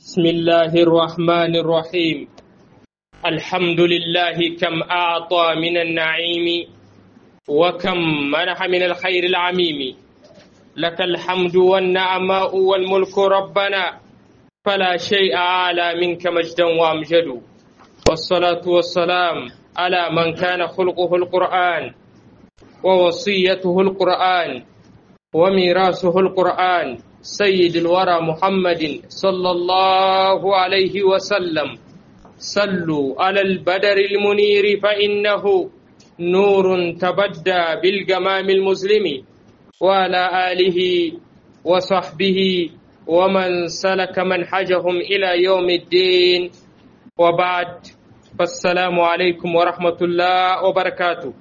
بسم الله الرحمن الرحيم الحمد لله كم أعطى من النعيم وكم منح من الخير العميم لك الحمد والنعماء والملك ربنا فلا شيء أعلى منك مجدا وأمجد والصلاة والسلام على من كان خلقه القرآن ووصيته القرآن وميراثه القرآن سيد الورى محمد صلى الله عليه وسلم صلوا على البدر المنير فإنه نور تبدى بالجمام المسلم وعلى آله وصحبه ومن سلك منحجهم إلى يوم الدين وبعد فالسلام عليكم ورحمة الله وبركاته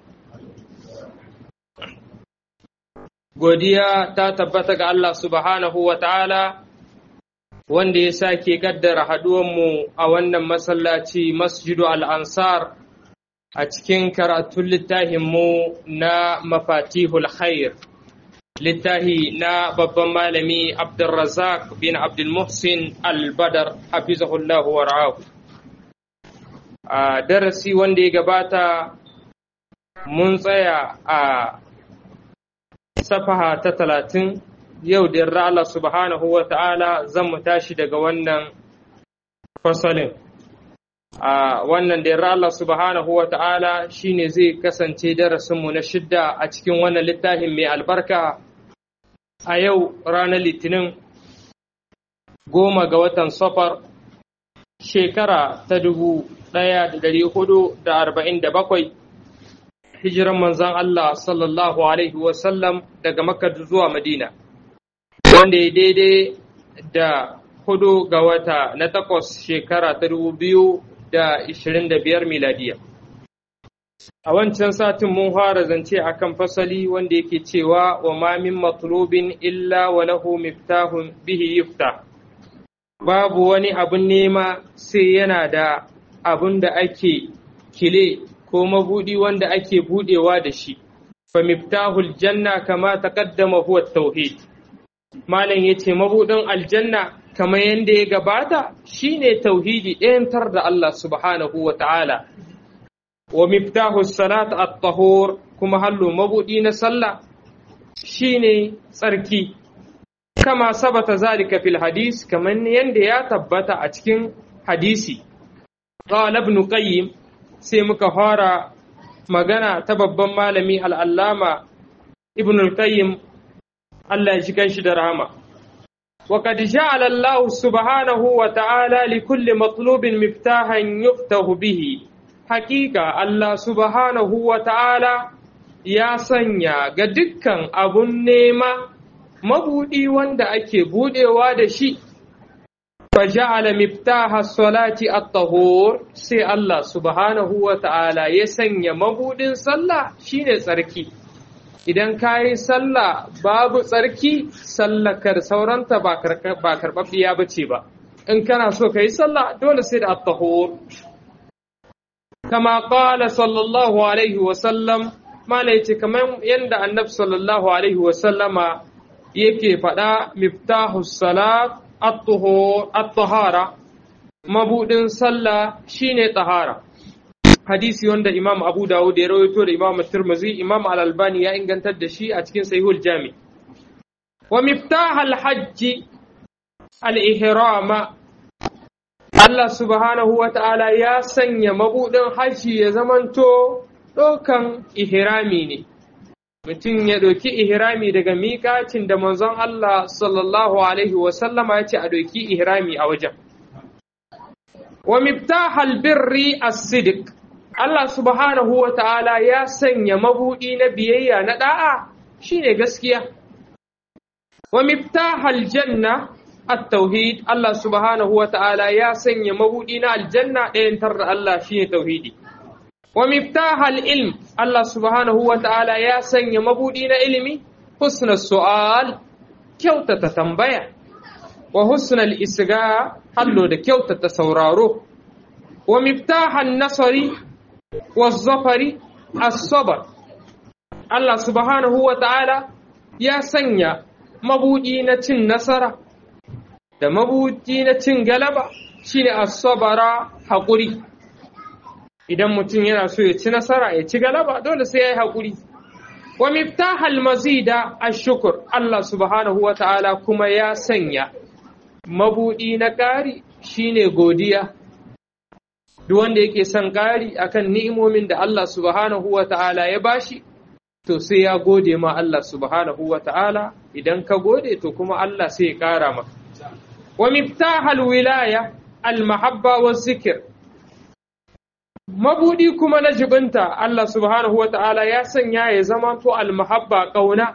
godiya ta tabbata ga Allah subhanahu wa ta'ala wanda ya sake gaddara haɗuwanmu a wannan masallaci masjidu al'ansar a cikin karatun littafinmu na mafatihul khair littafi na babban malami abdulrazak bin abdulmuhsin al-badar hafizahullahu wa a darasi wanda ya gabata mun tsaya a safaha ta talatin yau da yarda Allah subhanahu wa ta'ala zan mu tashi daga wannan fasalin. A wannan da yarda Allah subhanahu wa ta'ala shi ne zai kasance darasinmu na shidda a cikin wannan littafin mai albarka a yau ranar litinin goma ga watan safar shekara ta dubu ɗaya da dari hudu da arba'in da bakwai hijiran manzan Allah sallallahu Alaihi wasallam daga Makka zuwa Madina, wanda ya daidai da hudu ga wata na takwas shekara ta dubu biyu da ishirin da biyar miladiya. A wancan satin mun fara zance a kan fasali wanda yake cewa wa ma min matlubin illa wa lahu miftahun bihi yufta. Babu wani abun nema sai yana da abun da ake kile ko mabuɗi wanda ake buɗewa da shi fa miftahul janna kama taqaddama huwa tauhid malam yace mabuɗin aljanna kamar yanda ya gabata shine tauhidi ɗayantar da Allah subhanahu wa ta'ala wa miftahus salat at-tahur kuma hallo mabuɗi na sallah shine tsarki kama sabata zalika fil hadis kamar yanda ya tabbata a cikin hadisi qala ibn qayyim sai muka fara magana ta babban malami al'allama ibn al-qayyim Allah ya ji kanshi da rahama. Wa qad ja'ala Allah subhanahu wa ta'ala li kulli matlubin miftahan yuftahu bihi. Hakika Allah subhanahu wa ta'ala ya sanya ga dukkan abun nema mabudi wanda ake budewa da shi. فجعل مفتاح الصلاة الطهور sai Allah subhanahu wa ta'ala ya sanya mabudin sallah shine tsarki idan ka yi sallah babu tsarki sallakar sauranta ba karɓaɓɓiya ba ce ba in kana so ka yi sallah dole sai da at-tahur kama qala sallallahu alaihi wa sallam mala yace kamar yanda annabi sallallahu alaihi wa sallama yake faɗa miftahus salat at-tahara mabudin sallah shine tahara hadisi wanda imam abu dawud ya rawaito da imam tirmidhi imam al-albani ya ingantar da shi a cikin sahihul jami wa miftah al-hajj al-ihrama Allah subhanahu wa ta'ala ya sanya mabudin haji ya zamanto dokan ihrami ne mutum ya ɗauki ihrami daga miƙacin da manzon Allah sallallahu Alaihi wasallama ya ce a ɗauki ihrami a wajen. Wa miftahal birri as-sidiq Allah subhanahu wa ta'ala ya sanya mabuɗi na biyayya na ɗa'a shine gaskiya. Wa miftahal janna at-tauhid Allah subhanahu wa ta'ala ya sanya mabuɗi na aljanna ɗayan da Allah shine tauhidi. wa miftahal ilm Allah subhanahu wa ta'ala ya sanya mabudi na ilimi husna su'al kyautata tambaya wa husnal isga hallo da kyautata sauraro wa miftahan nasari wa zafari as-sabr Allah subhanahu wa ta'ala ya sanya mabudi na cin nasara da mabuti na cin galaba shine as-sabara haƙuri idan mutum yana so ya ci nasara ya ci galaba dole sai ya yi haƙuri wa miftahal mazida ash-shukr Allah subhanahu wa ta'ala kuma ya sanya mabudi na ƙari shine godiya duk wanda yake son ƙari akan ni'imomin da Allah subhanahu wa ta'ala ya bashi to sai ya gode ma Allah subhanahu wa ta'ala idan ka gode to kuma Allah sai ya ƙara maka wa miftahal wilaya al-mahabba wa zikir mabudi kuma na jibinta Allah subhanahu wa ta'ala ya sanya ya zama to al-mahabba ƙauna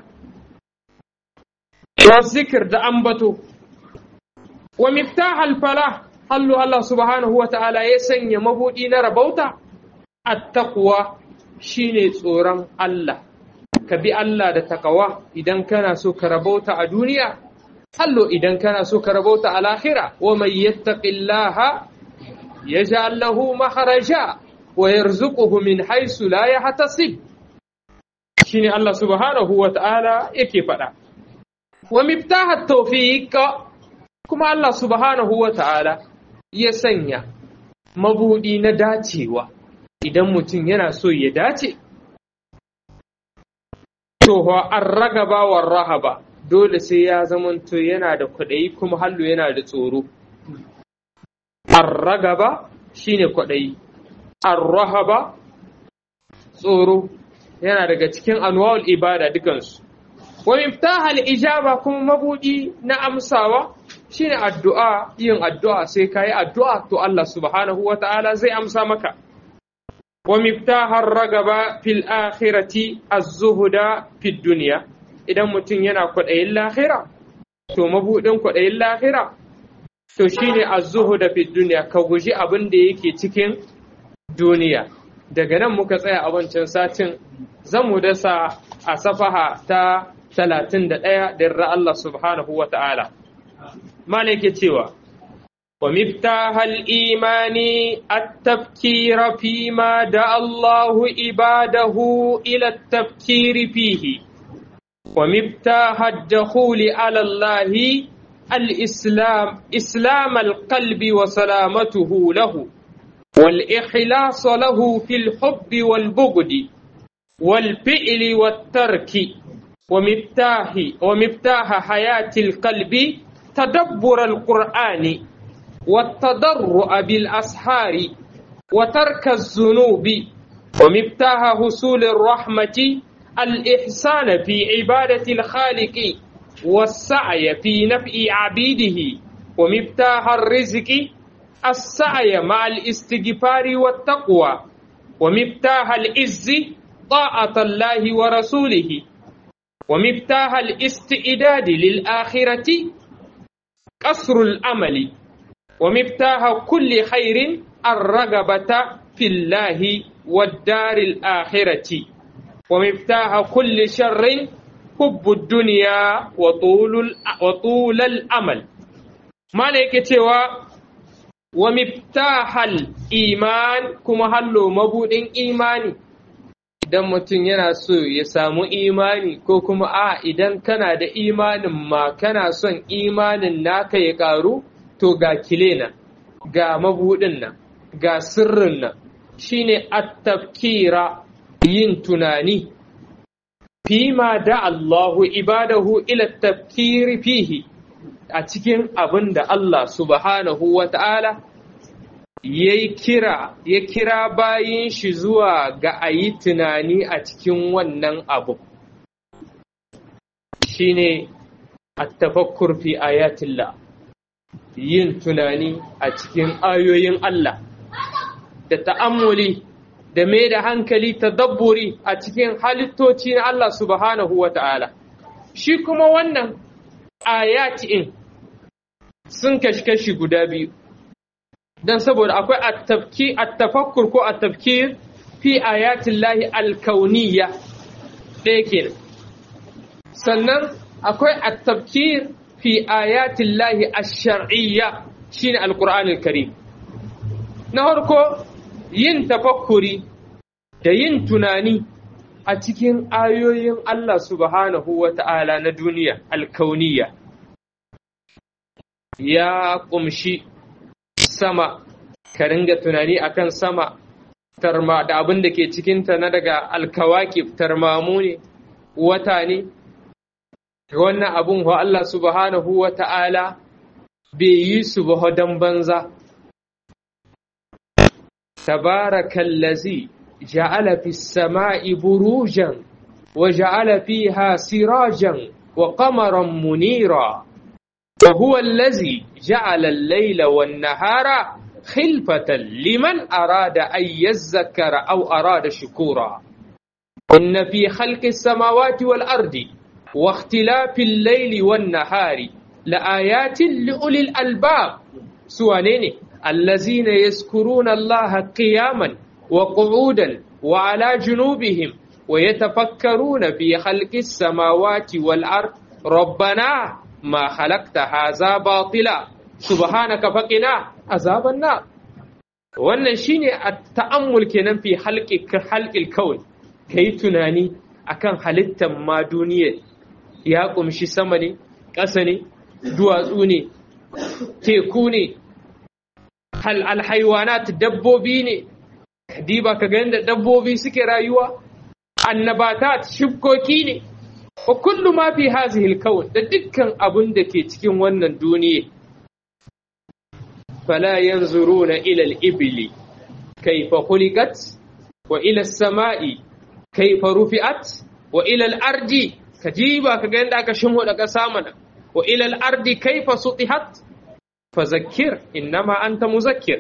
wa zikir da ambato wa miftahal falah hallu Allah subhanahu wa ta'ala ya sanya mabudi na rabauta at-taqwa shine tsoron Allah ka bi Allah da takawa idan kana so ka rabauta a duniya hallo idan kana so ka rabauta a lahira wa mai yattaqillaha yaj'al lahu makharaja wa yarzuquhu min haythu la yahtasib shine Allah subhanahu wa ta'ala yake faɗa wa miftahat tawfiq kuma Allah subhanahu wa ta'ala ya sanya mabudi na dacewa idan mutum yana so ya dace to an ragaba war rahaba dole sai ya zamanto yana da kwaɗayi kuma hallo yana da tsoro an ragaba shine kwaɗayi an rahaba tsoro yana daga cikin anwa'ul ibada dukansu wa miftahal ijaba kuma mabudi na amsawa shine addu'a yin addu'a sai kayi addu'a to Allah subhanahu wata'ala zai amsa maka wa miftahar ragaba fil akhirati az-zuhda fid dunya idan mutum yana kwaɗayin lahira to mabudin kwaɗayin lahira to shine az-zuhda fid dunya ka guji abin da yake cikin duniya daga nan muka tsaya a wancan satin zan mu dasa a safaha ta 31 da Allah subhanahu wa ta'ala malike cewa wa miftahal imani at-tafkir fi ma da Allahu ibadahu ila at-tafkir fihi wa miftahad dukhul ala Allah al-islam islam al-qalbi wa salamatuhu lahu والإخلاص له في الحب والبغض والفعل والترك ومفتاح ومفتاح حياة القلب تدبر القرآن والتضرع بالأسحار وترك الذنوب ومفتاح حصول الرحمة الإحسان في عبادة الخالق والسعي في نفع عبيده ومفتاح الرزق السعي مع الاستغفار والتقوى ومفتاح العز طاعة الله ورسوله ومفتاح الاستعداد للآخرة قصر الأمل ومفتاح كل خير الرغبة في الله والدار الآخرة ومفتاح كل شر حب الدنيا وطول وطول الأمل ما لك wa miftahal iman kuma hallo mabudin imani idan mutum yana so ya samu imani ko kuma a idan kana da imanin ma kana son imanin naka ya karu to ga kilena ga mabudin nan ga sirrin nan shine at-tafkira yin tunani fima da Allahu ibadahu ila tafkiri fihi a cikin abin da Allah subhanahu wa ta'ala ya kira, ya kira bayin shi zuwa ga a yi tunani a cikin wannan abu. Shi ne a tafakkur fi ayatillah, yin tunani a cikin ayoyin Allah, da ta'ammuli da mai da hankali ta dabburi a cikin halittoci na Allah subhanahu wa ta'ala. Shi kuma wannan ayatin sun kashi guda biyu don saboda akwai attafakkur ko attafkir fi ayatin lahi alkauniya ɗaya kenan sannan akwai attafkir fi ayatin lahi ashar'iyya shine alkur'anin karim na harko yin tafakkuri da yin tunani a cikin ayoyin Allah subhanahu wa ta'ala na duniya alkauniya ya ƙumshi sama ka ringa tunani akan sama tarma da abin da ke cikinta na daga alkawakif tarmamu ne wata ne wannan abun wa Allah subhanahu wa ta'ala bai yi su ba don banza tabarakallazi ja'ala fis sama'i burujan wa ja'ala fiha sirajan wa qamaran munira wa huwa allazi ja'ala al-layla wan-nahara خلفة لمن أراد أن يذكر أو أراد شكورا إن في خلق السماوات والأرض واختلاف الليل والنهار لآيات لأولي الألباب سوانين الذين يذكرون الله قياما وقعودا وعلى جنوبهم ويتفكرون في خلق السماوات والأرض ربنا ما خلقت هذا باطلا subhanaka faqina azaban nar wannan shine ta'ammul kenan fi halqi halqil kawn kai tunani akan halittar ma duniya ya kumshi sama ne ƙasa ne duwatsu ne teku ne hal alhaywanat dabbobi ne diba ka ga yadda dabbobi suke rayuwa annabatat shibkoki ne wa kullu ma fi hazihi alkawn da dukkan abun da ke cikin wannan duniya فلا ينظرون إلى الإبل كيف خلقت وإلى السماء كيف رفعت وإلى الأرض كجيبا كجند أكا شمو لك سامنا وإلى الأرض كيف سطحت فذكر إنما أنت مذكر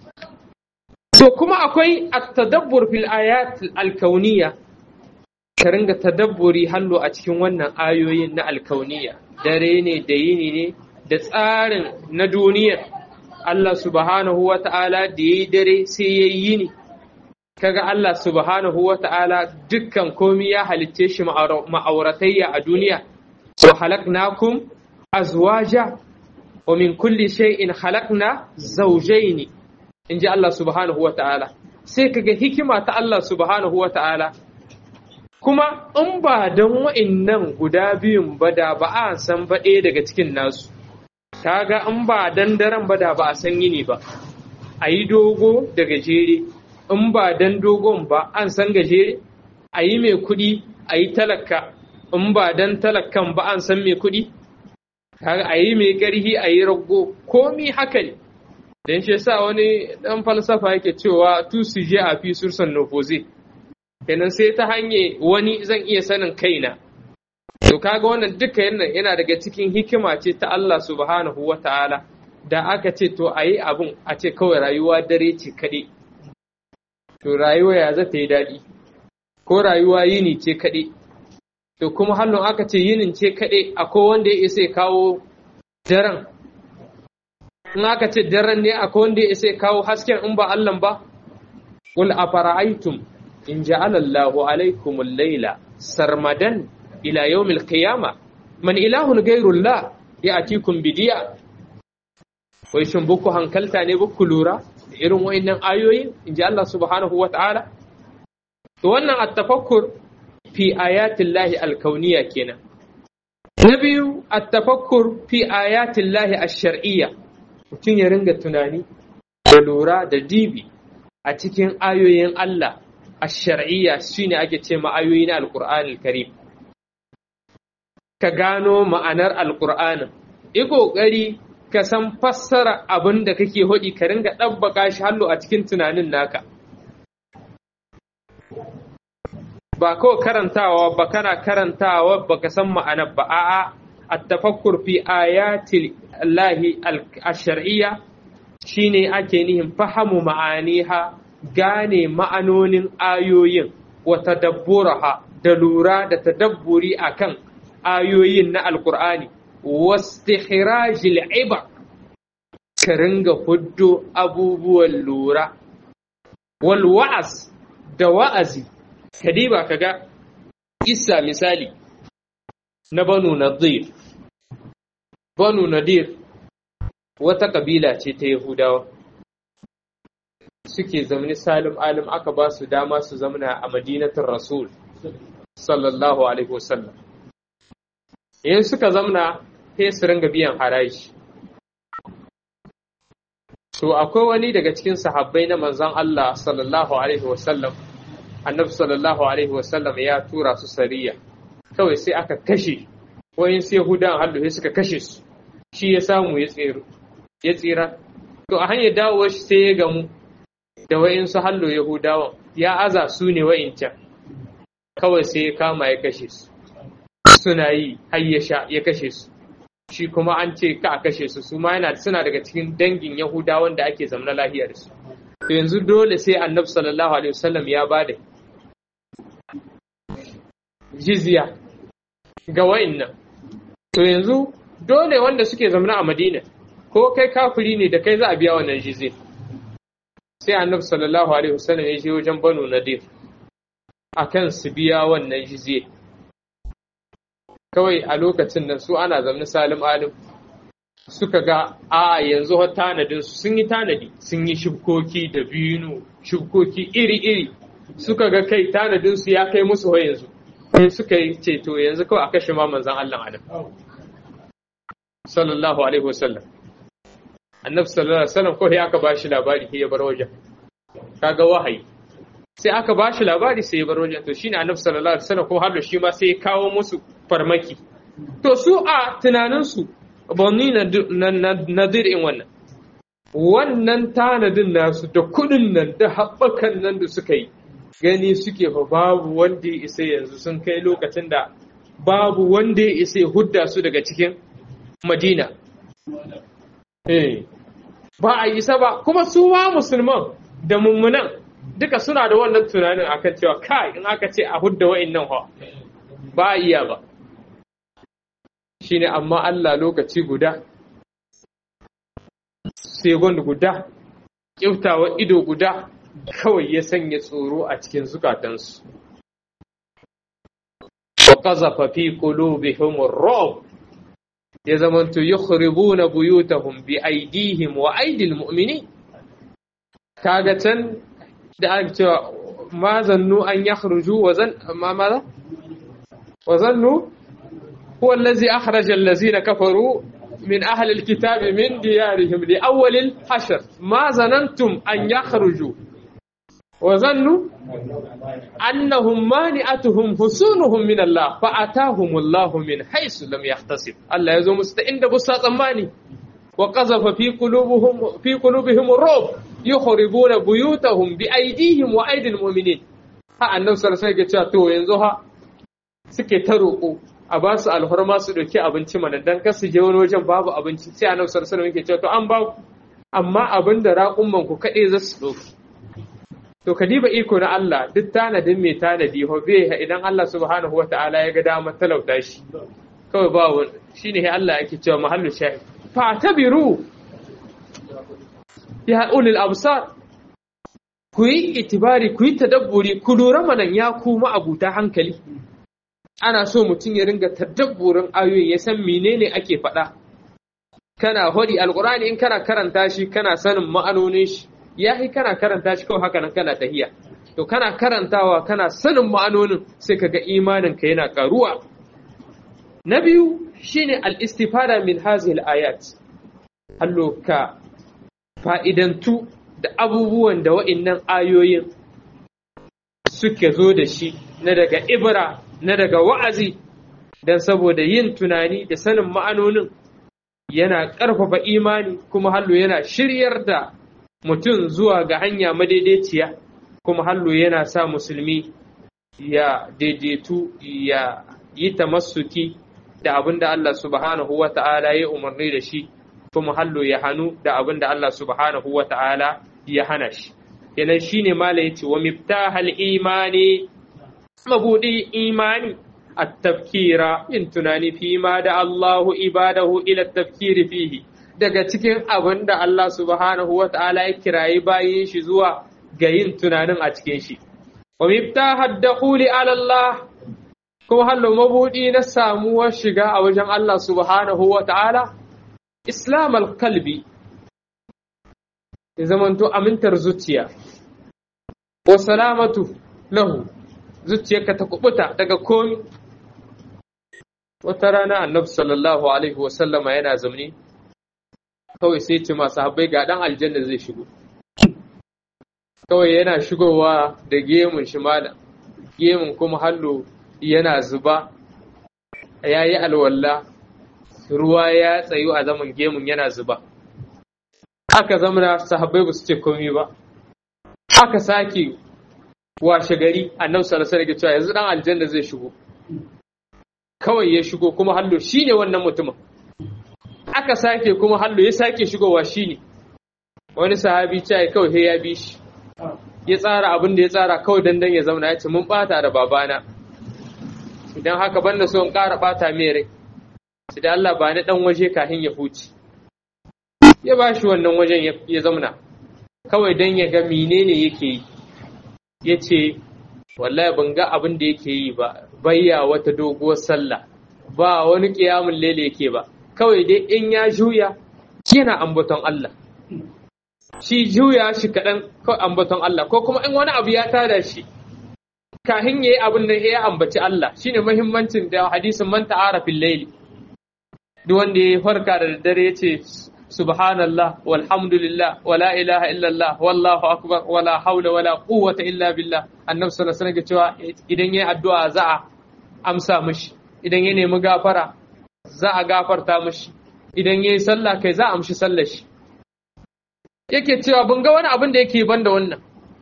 so kuma akwai at-tadabbur fil ayat al-kauniyya ka ringa tadabburi hallo a cikin wannan ayoyin na al-kauniyya dare ne da yini ne da tsarin na duniyar Allah subhanahu wa ta'ala da ya yi dare sai ya yi ni, kaga Allah subhanahu wa ta'ala dukkan komi ya halicce shi ma'auratayya a duniya, wa halaknakum azwaja wa min kulli shay'in halakna zaujaini in ji Allah subhanahu wa ta'ala. Sai kaga hikima ta Allah subhanahu wa ta'ala, kuma in ba don wa'innan guda biyun ba da ba a san ba ɗaya daga cikin nasu. kaga in ba dan daren ba da ba a san yini ba a yi dogo da gajere in ba dan dogon ba an san gajere a yi mai kuɗi a yi talaka in ba dan talakan ba an san mai kuɗi kaga a yi mai ƙarhi a yi rago komi haka ne dan shi yasa wani dan falsafa yake cewa tu suje a fi sursan nofoze kenan sai ta hanye wani zan iya sanin kaina To kaga wannan duka yana yana daga cikin hikima ce ta Allah subhanahu wa ta'ala da aka ce to a yi abun a ce kawai rayuwa dare ce kaɗai. To rayuwa ya zata yi daɗi, ko rayuwa yini ce kaɗai. To kuma hallon aka ce yinin ce kaɗai akwai wanda ya isa kawo daren. In aka ce daren ne akwai wanda ya isa kawo hasken in ba Allah ba? Qul afara'aytum in ja'ala Allahu alaykumul layla sarmadan ila yawmil qiyama man ilahun gairullah ya atikum bidiya wai shin buku hankalta ne buku lura da irin wayannan ayoyi inji Allah subhanahu wa ta'ala to wannan at-tafakkur fi ayatillahi al-kauniyya kenan na biyu at-tafakkur fi ayatillahi ash-shar'iyya mutum ya ringa tunani da lura da dibi a cikin ayoyin Allah ash-shar'iyya shine ake ce ma ayoyi na al-Qur'an al-Karim ka gano ma'anar alƙur'anin yi ƙoƙari ka san fassara abin da kake hudi ka ringa ɗabbaka shi hallo a cikin tunanin naka ba kawai karantawa ba kana karantawa ba ka san ma'anar ba a'a at-tafakkur fi ayatil lahi ash-shar'iyya shine ake nihin fahamu ma'aniha gane ma'anonin ayoyin wa tadabburaha da lura da tadabburi akan ayoyin na alkur'ani wastikhrajil iba ka ringa huddo abubuwan lura wal wa'az da wa'azi kadiba kaga isa misali na banu nadir banu nadir wata kabila ce ta yahudawa suke zamani salim alim aka ba su dama su zamana a madinatin rasul sallallahu alaihi wasallam in suka zamna sai su ringa biyan haraji to akwai wani daga cikin sahabbai na manzon Allah sallallahu alaihi wasallam annabi sallallahu alaihi wasallam ya tura su sariya kawai sai aka kashe wayin sai yahudan hallu sai suka kashe su shi ya samu ya tsira ya tsira to a hanyar dawowar shi sai ya gamu da wayin su hallo yahudawan ya aza su ne wa'incan kawai sai ya kama ya kashe su suna yi har ya sha ya kashe su shi kuma an ce ka a kashe su su ma yana suna daga cikin dangin yahudawan da ake zamana lahiya da su to yanzu dole sai annabi sallallahu alaihi wasallam ya bada jizya ga wa'innan to yanzu dole wanda suke zamana a madina ko kai kafiri ne da kai za a biya wannan jizya sai annabi sallallahu alaihi wasallam ya je wajen banu nadir akan su biya wannan jizya kawai a lokacin nan su ana zamani salim alim suka ga a yanzu har tanadin su sun yi tanadi sun yi shibkoki da binu shibkoki iri-iri suka ga kai tanadin su ya kai musu ho yanzu sai suka yi ceto yanzu kawai a kashe ma manzan Allah adam sallallahu alaihi wasallam annabi sallallahu alaihi wasallam kawai aka ba shi labari ya bar wajen kaga wahayi sai aka ba shi labari sai ya bar wajen to shine annabi sallallahu alaihi wasallam ko har shi ma sai ya kawo musu farmaki to su a tunaninsu bani nadir in wannan wannan tanadin nasu da kudin nan da haɓakan nan da suka yi gani suke fa babu wanda ya isa yanzu sun kai lokacin da babu wanda ya isa ya hudda su daga cikin madina ba a isa ba kuma su ma musulman da mummunan duka suna da wannan tunanin akan cewa kai in aka ce a hudda wa'in nan ba a iya ba shine amma Allah lokaci guda segon guda kiftawa ido guda kawai ya sanya tsoro a cikin zukatansu wa qazafa fi qulubihim ar-ru'b ya zamantu yukhribuna buyutahum bi aydihim wa aydil mu'minin kaga can da aka cewa ma zannu an yakhruju wa zan ma maza wa zannu هو الذي أخرج الذين كفروا من أهل الكتاب من ديارهم لأول الحشر ما ظننتم أن يخرجوا وظنوا أنهم مانعتهم حصونهم من الله فأتاهم الله من حيث لم يحتسب الله يزوم مستئن بساط أماني وقذف في قلوبهم في قلوبهم الرعب يخربون بيوتهم بأيديهم وأيدي المؤمنين ها النبي صلى الله عليه وسلم to yanzu ha suke ta roƙo a ba su alhorma su ɗauki abinci mana dan kar su je wani wajen babu abinci sai annabi sallallahu alaihi wasallam cewa to an ba ku amma abin da raƙumman ku kaɗai za su ɗauki to ka diba iko na Allah duk tanadin mai tanadi ho bai idan Allah subhanahu wata'ala ya ga dama talauta shi kawai ba wani shine sai Allah yake cewa mahallu shahid fa tabiru ya ulil absar ku yi itibari ku yi tadabburi ku lura manan ya kuma abuta hankali ana so mutum ya ringa tadabburin ayoyin ya san menene ake faɗa kana hodi alqur'ani in kana karanta shi kana sanin ma'anonin shi yahi kana karanta shi kawai haka nan kana tahiya to kana karantawa kana sanin ma'anonin sai kaga imanin ka yana karuwa na biyu shine al-istifada min hadhihi al-ayat allo ka fa'idantu da abubuwan da wa'innan ayoyin suke zo da shi na daga ibra na daga wa'azi don saboda yin tunani da sanin ma'anonin yana ƙarfafa imani kuma hallo yana shiryar da mutum zuwa ga hanya madaidaiciya kuma hallo yana sa musulmi ya daidaitu ya yi tamassuki da abin da Allah subhanahu wa ta'ala ya umarni da shi kuma hallo ya hannu da abin da Allah subhanahu wa ta'ala ya hana shi kenan shine mala yace wa miftahal imani mabudi imani at-tafkira in tunani fi ma da Allahu ibadahu ila tafkiri fihi daga cikin abin da Allah subhanahu wa ta'ala ya kirayi bayin shi zuwa ga yin tunanin a cikin shi wa miftahad dakhuli ala Allah kuma hallo mabudi na samuwar shiga a wajen Allah subhanahu wa ta'ala islam al-qalbi ya zamanto amintar zuciya wa salamatu lahu zuciyarka ta kubuta daga komi wata rana annabi sallallahu alaihi wasallama yana zamani kawai sai ce masu habbai ga dan aljanna zai shigo kawai yana shigowa da gemun shi malam gemun kuma hallo yana zuba ya yi alwalla ruwa ya tsayu a zaman gemun yana zuba aka zamana sahabbai ba su ce komi ba aka sake washe gari annabi sallallahu alaihi cewa yanzu dan aljanna zai shigo kawai ya shigo kuma hallo shine wannan mutumin aka sake kuma hallo ya sake shigowa shine wani sahabi ce kawai sai ya bi shi ya tsara abin da ya tsara kawai dandan ya zauna ya ce mun bata da babana idan haka banda so in ƙara bata mai rai sai da Allah ba ni dan waje kafin ya huce ya ba shi wannan wajen ya zauna kawai dan ya ga menene yake yi ya ce wallahi ban ga abin da yake yi ba bayya wata doguwar sallah ba wani ƙiyamun lele yake ba kawai dai in ya juya yana ambaton Allah shi juya shi kaɗan kawai ambaton Allah ko kuma in wani abu ya tada shi kahin yayi abin da ya ambaci Allah shine muhimmancin da hadisin man ta'ara fil layli duk wanda ya farka da daddare ya ce subhanallah walhamdulillah wala ilaha illallah wallahu akbar wala haula wala quwwata illa billah annabi sallallahu alaihi wasallam cewa idan yayi addu'a za a amsa mishi idan ya nemi gafara za a gafarta mishi idan yayi sallah kai za a amshi sallar shi yake cewa ban ga wani abin da yake ban da wannan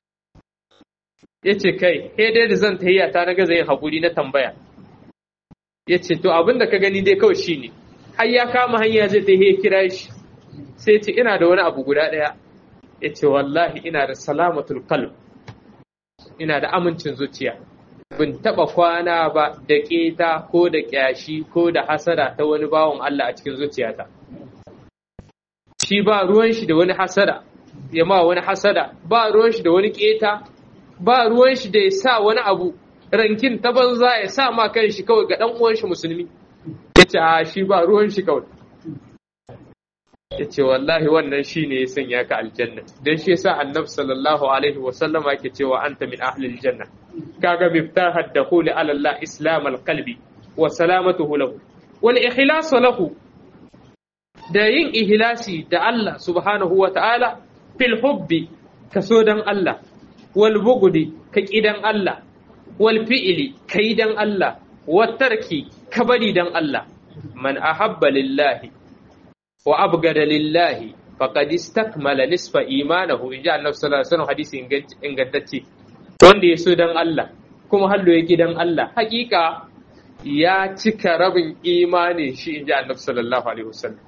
yace kai he dai da zan tahiyya ta na gaza yin hakuri na tambaya yace to abin da ka gani dai kawai shine har ya kama hanya zai tahiyya kira shi sai ce ina da wani abu guda ɗaya ya ce wallahi ina da salamatul qalb ina da amincin zuciya bin taɓa kwana ba da ƙeta ko da ƙyashi ko da hasada ta wani bawan Allah a cikin zuciyata shi ba ruwan shi da wani hasada ya ma wani hasada ba ruwan shi da wani ƙeta ba ruwan shi da ya sa wani abu rankin ta banza ya sa ma kan shi kawai ga ɗan uwan shi musulmi ya ce a shi ba ruwan shi kawai ya ce wallahi wannan shi ne ya sanya ka aljanna don shi yasa annabi sallallahu alaihi wa sallama yake cewa anta min ahli aljanna kaga miftahad dakhul ala Allah islam alqalbi wa salamatuhu lahu wal ikhlas lahu da yin ihlasi da Allah subhanahu wa ta'ala fil hubbi kaso dan Allah wal bugudi ka kidan Allah wal fi'li kai dan Allah wat tarki ka bari dan Allah man ahabba lillahi wa abgada lillahi faqad istakmala nisfa imanahu inja annabi sallallahu alaihi wasallam hadisi ingantacce wanda ya so dan Allah kuma hallo yake dan Allah hakika ya cika rabin imanin shi inja annabi sallallahu alaihi wasallam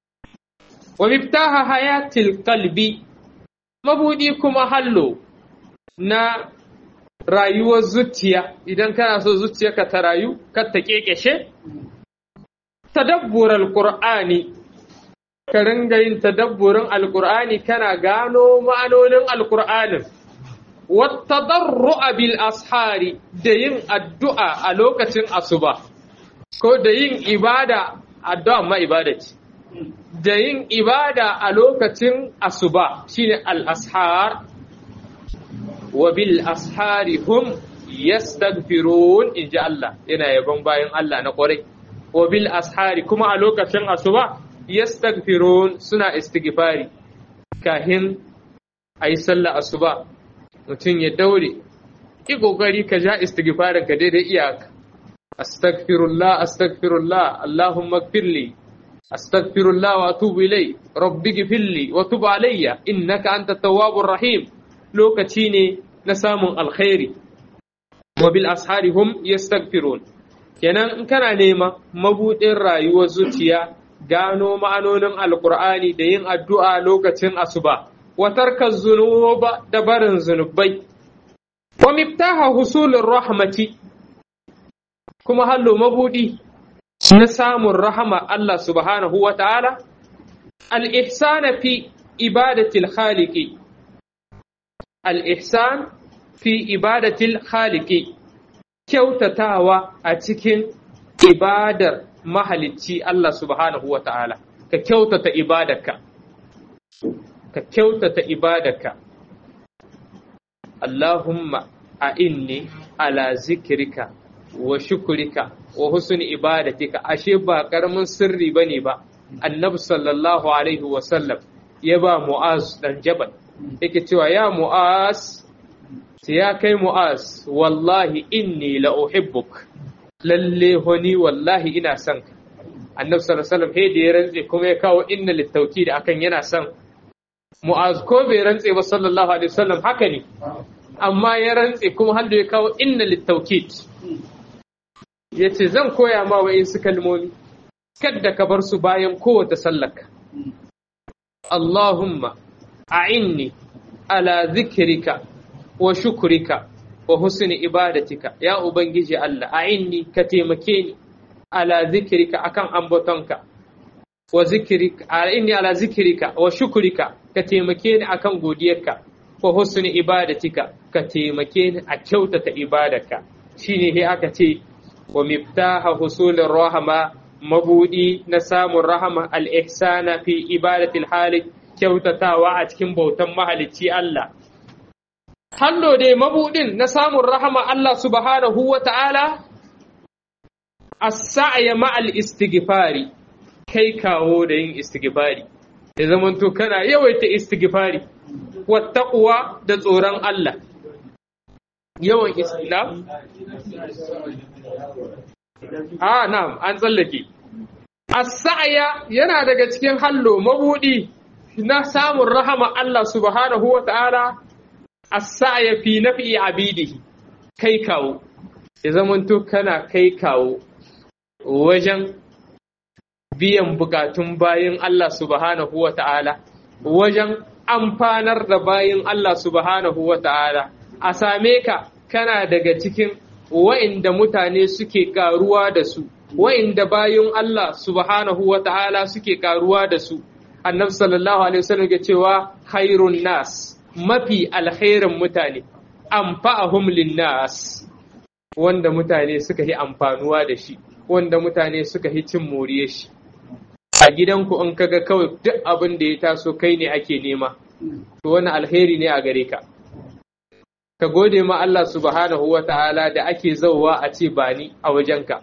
wa miftaha hayatil qalbi mabudi kuma hallo na rayuwar zuciya idan kana so zuciyarka ta rayu kar ta kekeshe tadabbur alqur'ani ka ringa yin tadabburin alkur'ani kana gano ma'anonin alkur'anin wattadarru'a bil ashari da yin addu'a a lokacin asuba ko da yin ibada addu'a ma ibada ce da yin ibada a lokacin asuba shine al ashar wa bil ashari hum yastaghfirun inji Allah yana yabon bayan Allah na kwarai wa bil ashari kuma a lokacin asuba yastaghfirun suna istighfari kahin ayi sallah asuba mutum ya daure ki kokari ka ja istighfarin ka daidai iyaka astaghfirullah astaghfirullah allahumma ighfirli astaghfirullah wa atubu ilai rabbi ighfirli wa tub alayya innaka antat tawwabur rahim lokaci ne na samun alkhairi wa bil ashari hum yastaghfirun kenan in kana nema mabudin rayuwar zuciya gano ma'anonin alkur'ani da yin addu'a lokacin asuba wa tarka zunuba da barin zunubai wa miftaha husulin rahmati kuma hallo mabudi na samun rahama Allah subhanahu wa ta'ala al-ihsana fi ibadatil khaliqi al-ihsan fi ibadatil khaliqi kyautatawa a cikin ibadar mahalicci Allah subhanahu wa ta'ala, ka kyautata ibadarka, ka kyautata ibadarka. Allahumma a inni ala zikirika wa shukurika wa husni ibadatika ashe ba ƙaramin sirri ba ne ba, annabi sallallahu alaihi wasallam ya ba mu'az dan jabal yake cewa ya mu'az ya kai mu'az wallahi inni la uhibbuk lalle honi wallahi ina son ka annabi sallallahu alaihi wasallam da ya rantse kuma ya kawo inna littauki da akan yana son mu'az ko bai rantse ba sallallahu alaihi wasallam haka ne amma ya rantse kuma har da ya kawo inna littaukid ya ce zan koya ma wa'insu kalmomi kadda ka bar su bayan kowace sallaka Allahumma a'inni ala zikrika wa shukrika wa husni ibadatika ya ubangiji Allah a'inni ka taimake ni ala zikrika akan ambatonka wa zikrika a'inni ala zikrika wa shukrika ka taimake ni akan godiyarka wa husni ibadatika ka taimake ni a kyautata ibadarka shine he aka ce wa miftaha husulir rahama mabudi na samun rahama al-ihsana fi ibadatil halik kyautatawa a cikin bautan mahalicci Allah hallo dai mabudin na samun rahama Allah subhanahu wa ta'ala as-sa'ya ma'al istighfari kai kawo da yin istighfari ya zamanto kana yawaita istighfari wattaquwa da tsoron Allah yawan islam a na'am an tsallake as-sa'ya yana daga cikin hallo mabudi na samun rahama Allah subhanahu wa ta'ala as-sa'ya fi nafi abidihi kai kawo ya zamanto kana kai kawo wajen biyan bukatun bayin Allah subhanahu wa ta'ala wajen amfanar da bayin Allah subhanahu wa ta'ala a same ka kana daga cikin wa'inda mutane suke karuwa da su wa'inda bayin Allah subhanahu wa ta'ala suke karuwa da su annabi sallallahu alaihi wasallam ya cewa khairun nas mafi alkhairin mutane amfa'ahum linnas wanda mutane suka yi amfanuwa da shi wanda mutane suka yi cin moriyar shi a gidanku in kaga kawai duk abin da ya taso kai ne ake nema to wani alheri ne a gare ka ka gode ma Allah subhanahu wa ta'ala da ake zauwa a ce ba ni a wajenka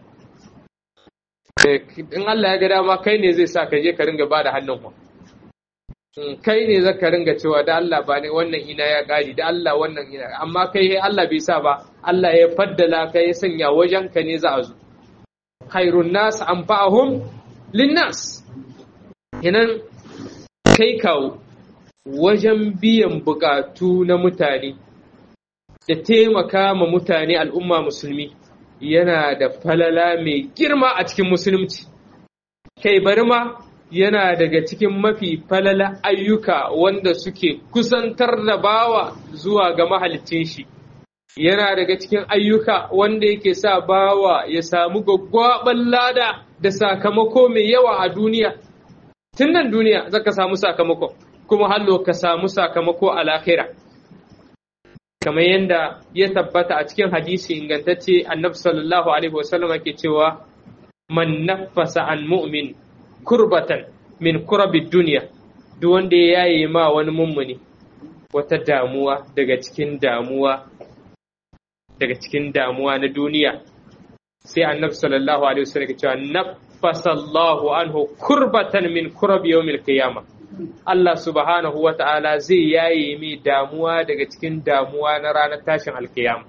in Allah ya ga dama kai ne zai sa ka je ka ringa ba da hannun ku kai ne za ka ringa cewa da Allah ba ne wannan ina ya gari da Allah wannan ina amma kai Allah bai sa ba Allah ya faddala ka ya sanya wajenka ne za a zo khairun nas anfa'ahum linnas Yanan kai kawo wajen biyan bukatu na mutane da taimaka ma mutane al'umma musulmi yana da falala mai girma a cikin musulunci. Kai bari ma yana daga cikin mafi falala ayyuka wanda suke kusantar da bawa zuwa ga mahalicin shi. Yana daga cikin ayyuka wanda yake sa bawa ya samu gwaggwaɓar lada da sakamako mai yawa a duniya. tun nan duniya za ka samu sakamako kuma hallo ka samu sakamako a lahira kamar yadda ya tabbata a cikin hadisi ingantacce annabi sallallahu alaihi wasallam ke cewa man naffasa an mu'min kurbatan min kurabi duniya duk wanda ya yaye ma wani mummuni wata damuwa daga cikin damuwa daga cikin damuwa na duniya sai annabi sallallahu alaihi wasallam ke cewa fasallahu anhu kurbatan min kurab yawmil qiyama Allah subhanahu wa ta'ala zai yaye mai damuwa daga cikin damuwa na ranar tashin alkiyama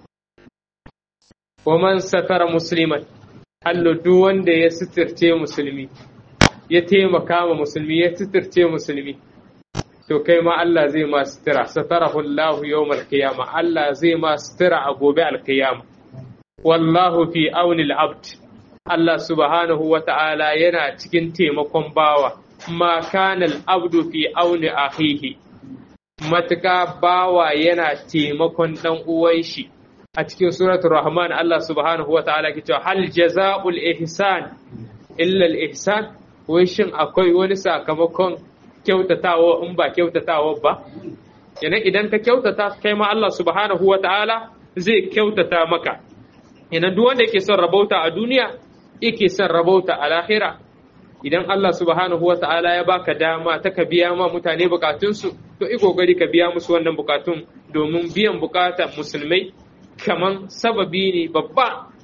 wa man satara musliman hallo duk wanda ya sitirce musulmi ya taimaka ma musulmi ya sitirce musulmi to kai ma Allah zai ma sitira satarahu Allah yawmal qiyama Allah zai ma sitira a gobe alkiyama wallahu fi auni al-abd Allah subhanahu wa ta'ala yana cikin taimakon bawa, ma kanal abdu fi auni akhihi matuka bawa yana taimakon ɗan uwan shi a cikin suratul rahman Allah subhanahu wa ta'ala ke cewa hal jaza'ul ihsan illa al ihsan wai shin akwai wani sakamakon kyautatawa in ba kyautatawa ba yana idan ka kyautata kai ma Allah subhanahu wa ta'ala zai kyautata maka yana duk wanda yake son rabauta a duniya yake son rabauta a lahira idan Allah subhanahu wa ta'ala ya baka dama ta ka biya ma mutane bukatunsu to i kokari ka biya musu wannan bukatun domin biyan bukatan musulmai kaman sababi ne babba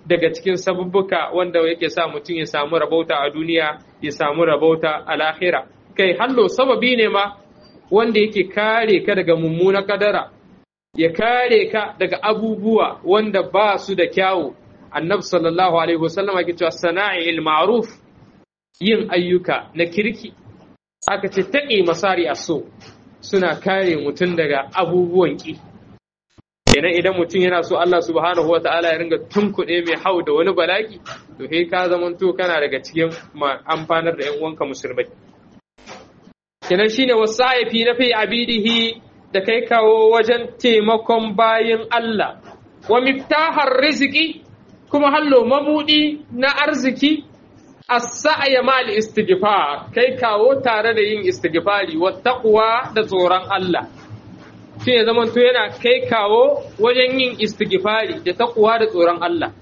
daga cikin sabubbuka wanda yake sa mutum ya samu rabauta a duniya ya samu rabauta a lahira kai hallo sababi ne ma wanda yake kare ka daga mummuna kadara ya kare ka daga abubuwa wanda ba su da kyawu annabi sallallahu alaihi wasallam yake cewa sana'il ma'ruf yin ayyuka na kirki aka ce taƙi masari a so suna kare mutum daga abubuwan ƙi kenan idan mutum yana so Allah subhanahu wa ta'ala ya ringa tunkuɗe mai hau da wani balaki to kai ka zamanto kana daga cikin amfanar da 'yan uwanka musulmai kenan shine wasaifi na fi abidihi da kai kawo wajen taimakon bayin Allah wa miftahar riziki kuma hallo mabudi na arziki as-sa'ya mal istighfar kai kawo tare da yin istighfari wa taqwa da tsoron Allah shi ne zaman to yana kai kawo wajen yin istighfari da taqwa da tsoron Allah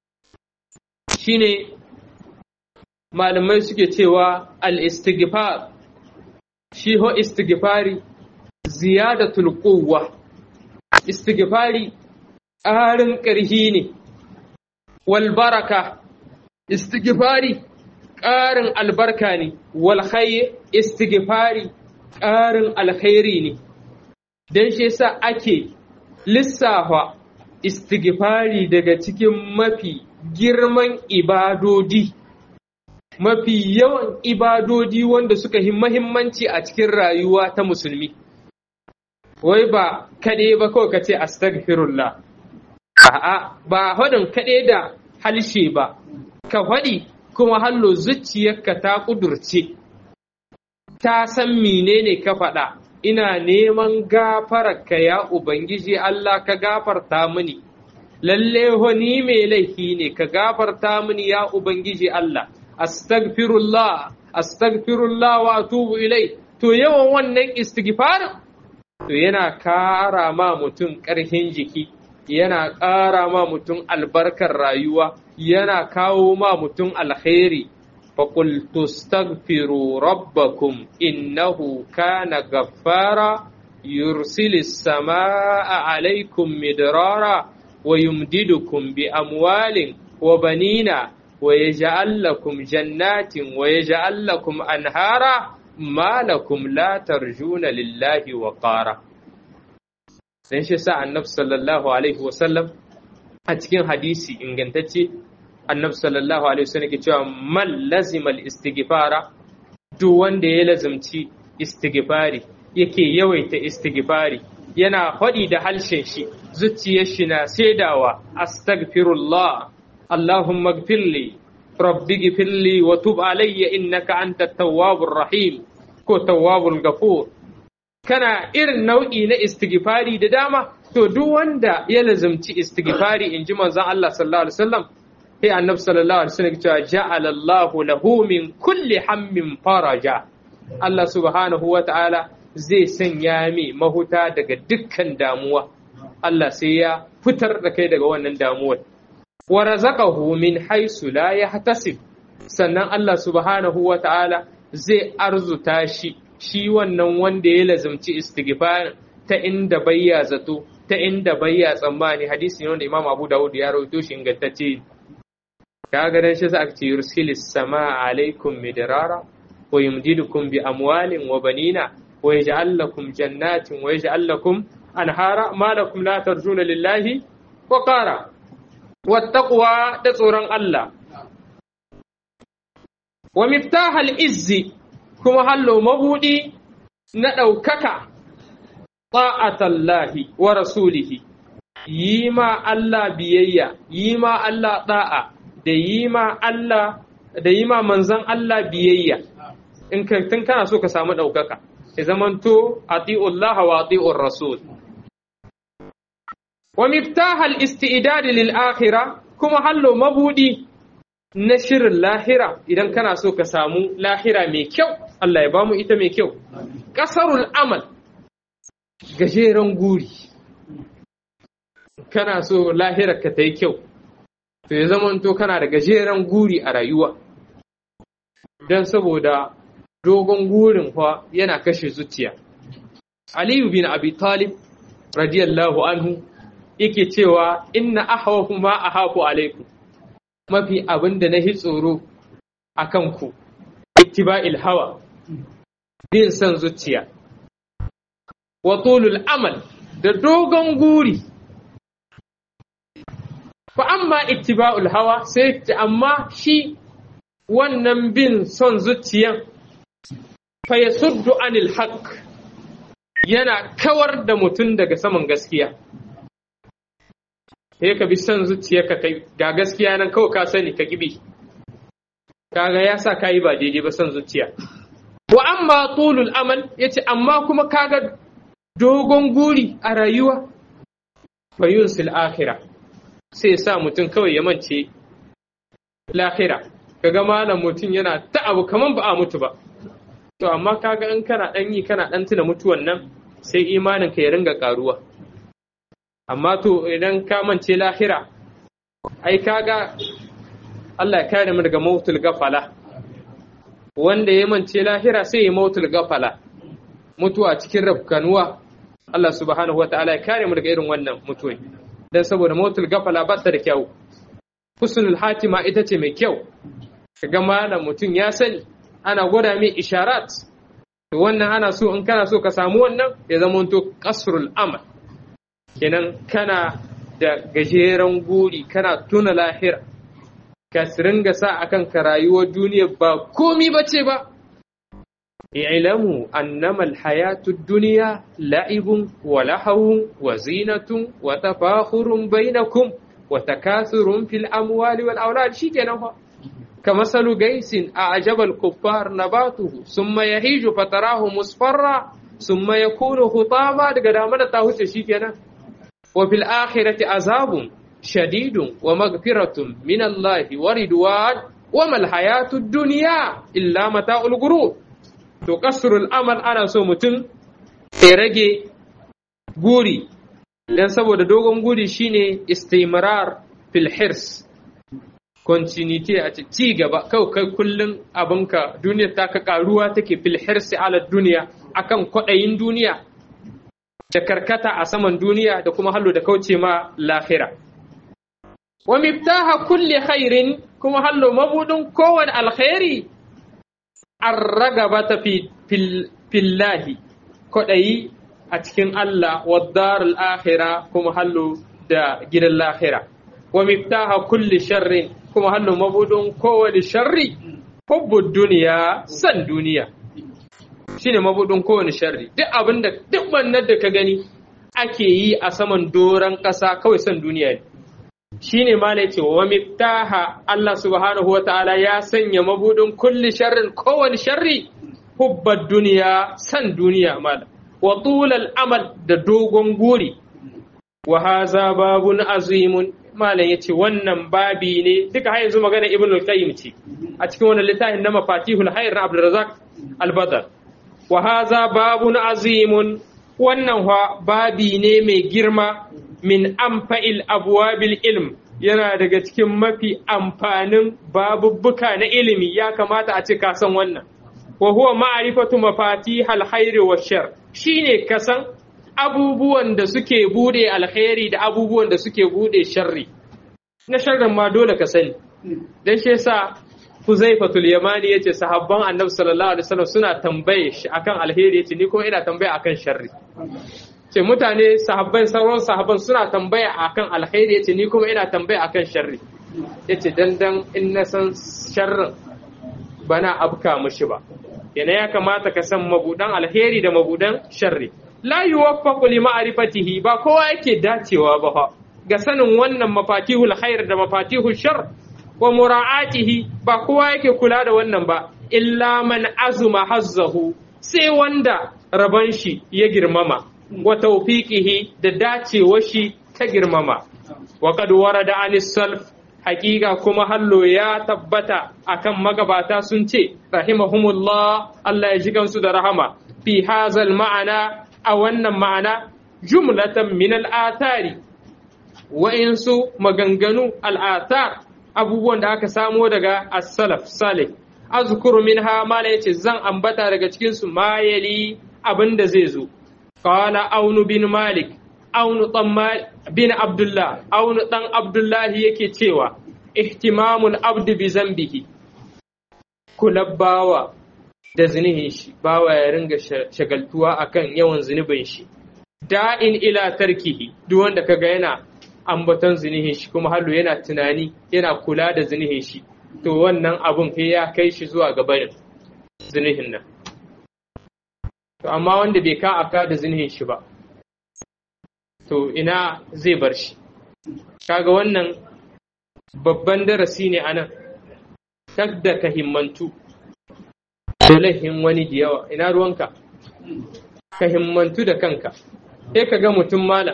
shine malamai suke cewa al-istighfar shi ho istighfari ziyadatul quwwa istighfari ƙarin ƙarhi ne wal baraka istighfari ƙarin albarka ne wal khayr istighfari ƙarin alkhairi ne dan shi yasa ake lissafa istighfari daga cikin mafi girman ibadodi mafi yawan ibadodi wanda suka yi mahimmanci a cikin rayuwa ta musulmi wai ba kaɗai ba kawai ka ce astaghfirullah a'a ba haɗin kaɗai da halshe ba ka faɗi kuma hallo zuciyarka ta ƙudurce ta san menene ka faɗa ina neman gafararka ya ubangiji Allah ka gafarta mini lalle ni mai laifi ne ka gafarta mini ya ubangiji Allah astaghfirullah astaghfirullah wa atubu ilai to yawan wannan istighfarin to yana kara ma mutum ƙarfin jiki yana ƙara ma mutum albarkar rayuwa yana kawo ma mutum alkhairi فقل تستغفروا ربكم إنه كان غفارا يرسل السماء عليكم مدرارا ويمددكم بأموال وبنين ويجعل لكم جنات ويجعل لكم أنهارا ما لكم لا ترجون لله وقارا dan shi sa annabi sallallahu alaihi wasallam a cikin hadisi ingantacce annabi sallallahu alaihi wasallam ke cewa man lazimal istighfara duk wanda ya lazimci istighfari yake yawaita istighfari yana faɗi da halshen shi zuciyar shi na saidawa astaghfirullah allahumma gfirli rabbi gfirli wa tub alayya innaka anta tawwabur rahim ko tawwabul ghafur kana irin nau'i na istighfari da dama to duk wanda ya lazimci istighfari in ji manzon Allah sallallahu alaihi wasallam sai annabi sallallahu alaihi wasallam cewa ja'ala Allahu lahu min kulli hammin faraja Allah subhanahu wa ta'ala zai sanya mi mahuta daga dukkan damuwa Allah sai ya fitar da kai daga wannan damuwar wa razaqahu min haisu la yahtasib sannan Allah subhanahu wa ta'ala zai arzuta shi shi wannan wanda ya lazumci istighfar ta inda bayya zato ta inda bayya tsammani hadisi ne wanda Imam Abu Dawud ya rawaito shi ingantacce kaga dan shi sa aka ce yursilis sama alaikum midrara wa yumdidukum bi amwalin wa banina wa yaj'al lakum jannatin wa yaj'al lakum anhara ma lakum la tarjuna lillahi wa qara wattaqwa da tsoron Allah wa miftahal izzi kuma hallo mabudi na ɗaukaka ta'atallahi wa rasulihi yi ma Allah biyayya yi ma Allah da'a da yi ma Allah da yi ma manzan Allah biyayya in ka tun kana so ka samu ɗaukaka ya zamanto ati'ullah wa ati'ur rasul wa miftahal isti'dad lil akhirah kuma hallo mabudi na shirin lahira idan kana so ka samu lahira mai kyau Allah ya bamu ita mai kyau kasarul amal gajeren guri kana so lahirar ka ta yi kyau to ya zamanto kana da gajeren guri a rayuwa don saboda dogon gurin fa yana kashe zuciya aliyu bin abi talib radiyallahu anhu yake cewa inna ahwafu ma ahafu alaikum mafi abin da na hi tsoro a kanku ittiba'il hawa bin son zuciya wa tulul amal da dogon guri fa amma ittiba'ul hawa sai amma shi wannan bin son zuciyan fa yasuddu anil haqq yana kawar da mutum daga saman gaskiya sai ka bi son zuciya ka kai ga gaskiya nan kawai ka sani ka kibi kaga ya sa kayi ba daidai ba son zuciya wa amma tulul amal yace amma kuma kaga dogon guri a rayuwa fa yunsil akhirah sai sa mutum kawai ya mance lahira kaga malam mutum yana ta abu kaman ba a mutu ba to amma kaga in kana dan yi kana dan tuna mutuwan nan sai imanin ka ya ringa karuwa amma to idan ka mance lahira ai kaga Allah ya kare mu daga mautul gafala wanda ya mance lahira sai ya mautul gafala mutuwa cikin rafkanuwa Allah subhanahu wataala ya kare mu daga irin wannan mutuwa dan saboda mautul gafala ba ta da kyau husnul hatima ita ce mai kyau kaga malam mutum ya sani ana gwada mai isharat to wannan ana so in kana so ka samu wannan ya zama to kasrul amal kenan kana da gajeren guri kana tuna lahira ka ringa sa akan ka rayuwar duniya ba komi bace ba i'lamu annama alhayatu ad-dunya la'ibun wa lahawun wa zinatun wa tafakhurun bainakum wa takathurun fil amwali wal awlad shikenan fa كمثل جيس أعجب الكفار نباته ثم يهيج فتراه مصفرا ثم يكون خطاما دغدامه تاوچه شيكنا وفي الآخرة عذاب شديد ومغفرة من الله ورضوان وما الحياة الدنيا إلا متاع الغرور تكسر الأمل أنا so mutum ya rage guri dan saboda dogon guri shine istimrar fil hirs continuity a ci gaba kawai kai kullum abinka duniyar ta ka karuwa take fil hirsi ala duniya akan kwaɗayin duniya da karkata a saman duniya da kuma hallo da kauce ma lahira wa miftaha kulli khairin kuma hallo mabudin kowane alkhairi an ragaba ta fillahi kwaɗayi a cikin Allah wa darul akhira kuma hallo da gidan lahira wa miftaha kulli sharrin kuma hannun mabudin kowane sharri hubbud duniya san duniya shine mabudin kowane sharri duk abinda duk wannan da ka gani ake yi a saman doron ƙasa kawai san duniya ne shine ma ne ce wa miftaha Allah subhanahu wa ta'ala ya sanya mabudin kulli sharrin kowane sharri hubbad duniya san duniya mala wa tulal amal da dogon guri wa haza babun azimun malam ya ce wannan babi ne duka har yanzu magana ibn al-qayyim ce a cikin wannan littafin na mafatihul hayr na abdurrazzaq al-badr wa hadha babun azimun wannan wa babi ne mai girma min amfa'il abwabil ilm yana daga cikin mafi amfanin babubbuka na ilimi ya kamata a ce ka san wannan wa huwa ma'rifatu mafatihal hayr wa shar shine kasan abubuwan da suke bude alkhairi da abubuwan da suke bude sharri na sharrin ma dole ka sani dan shi yasa Huzaifatul Yamani yace sahabban Annabi sallallahu alaihi wasallam suna tambaye shi akan alheri yace ni kuma ina tambaya akan sharri ce mutane sahabbai sauran sahabban suna tambaya akan alheri yace ni kuma ina tambaya akan sharri yace dan dan in na san sharrin bana abka mushi ba yana ya kamata ka san mabudan alheri da mabudan sharri la yuwaffaqu li ma'rifatihi ba kowa yake dacewa ba fa ga sanin wannan mafatihul khair da mafatihul shar wa mura'atihi ba kowa yake kula da wannan ba illa man azuma hazzahu sai wanda raban shi ya girmama wa tawfiqihi da dacewar shi ta girmama wa qad warada anis salf hakika kuma hallo ya tabbata akan magabata sun ce rahimahumullah Allah ya ji gansu da rahama fi hazal ma'ana a wannan ma'ana jumlatan min al'athari wa'insu maganganu al'athar abubuwan da aka samo daga as-salaf salih azkuru minha mala yace zan ambata daga cikin su mayali abinda zai zo qala aunu bin malik aunu dan bin abdullah aunu dan abdullahi yake cewa ihtimamul abdu bi zambihi kula bawa da zinihin shi bawa ya ringa shagaltuwa akan yawan zunubin shi da'in ila tarkihi duk wanda kaga yana ambaton zinihin shi kuma hallo yana tunani yana kula da zinihin shi to wannan abun sai ya kai shi zuwa ga barin zinihin nan to amma wanda bai ka aka da zinihin shi ba to ina zai bar shi kaga wannan babban darasi ne anan da ka himmantu da laifin wani da yawa ina ruwanka ka himmantu da kanka sai ka ga mutum malam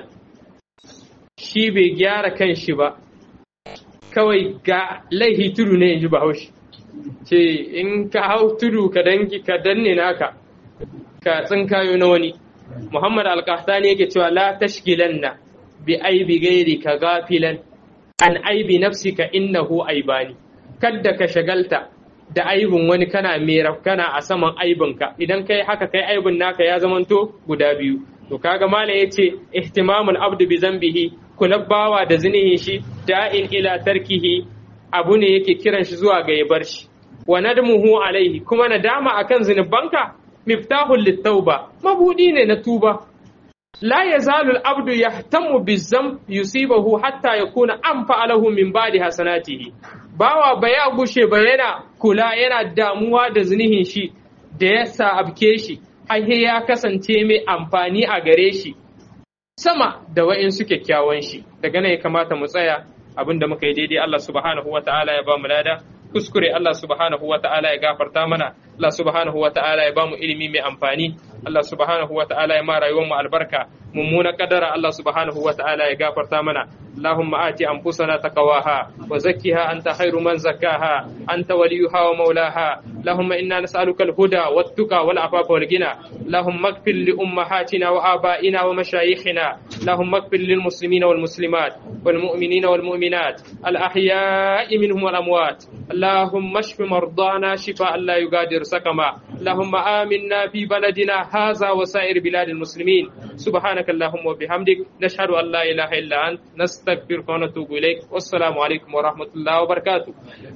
shi bai gyara kan shi ba kawai ga laihi tudu ne in ji bahaushe ce in ka hau tudu ka dangi ka danne naka ka tsinkayo na wani muhammad alkahtani yake cewa la tashgilanna bi aibi gairi ka gafilan an aibi nafsika innahu aibani kadda ka shagalta da aibin wani kana mera kana a saman aibinka idan kai haka kai aibin naka ya zamanto guda biyu to kaga malam yace ihtimamul abdu bi zambihi bawa da zinihin shi da'in ila tarkihi abu ne yake kiran shi zuwa ga ya bar shi wa nadmuhu alaihi kuma nadama akan zinubanka miftahul litauba mabudi ne na tuba la yazalu al-abdu yahtamu bizam yusibahu hatta yakuna anfa lahu min ba'di hasanatihi bawa ba ya gushe ba yana kula yana damuwa da zinihin shi da ya sa abke shi har ya kasance mai amfani a gare shi sama da wa'insu kyakkyawan shi daga nan ya kamata mu tsaya abin da muka yi daidai Allah subhanahu wa ta'ala ya ba mu lada kuskure Allah subhanahu wa ta'ala ya gafarta mana Allah subhanahu wa ta'ala ya ba mu ilimi mai amfani Allah subhanahu wa ta'ala ya ma rayuwar mu albarka mummuna kadara Allah subhanahu wa ta'ala ya gafarta mana اللهم آت أنفسنا تقواها وزكها أنت خير من زكاها أنت وليها ومولاها اللهم إنا نسألك الهدى والتقى والعفاف والغنى اللهم اغفر لأمهاتنا وآبائنا ومشايخنا اللهم اغفر للمسلمين والمسلمات والمؤمنين والمؤمنات الأحياء منهم والأموات اللهم اشف مرضانا شفاء لا يغادر سقما اللهم آمنا في بلدنا هذا وسائر بلاد المسلمين سبحانك اللهم وبحمدك نشهد أن لا إله إلا أنت نستغفرك ونتوب إليك والسلام عليكم ورحمة الله وبركاته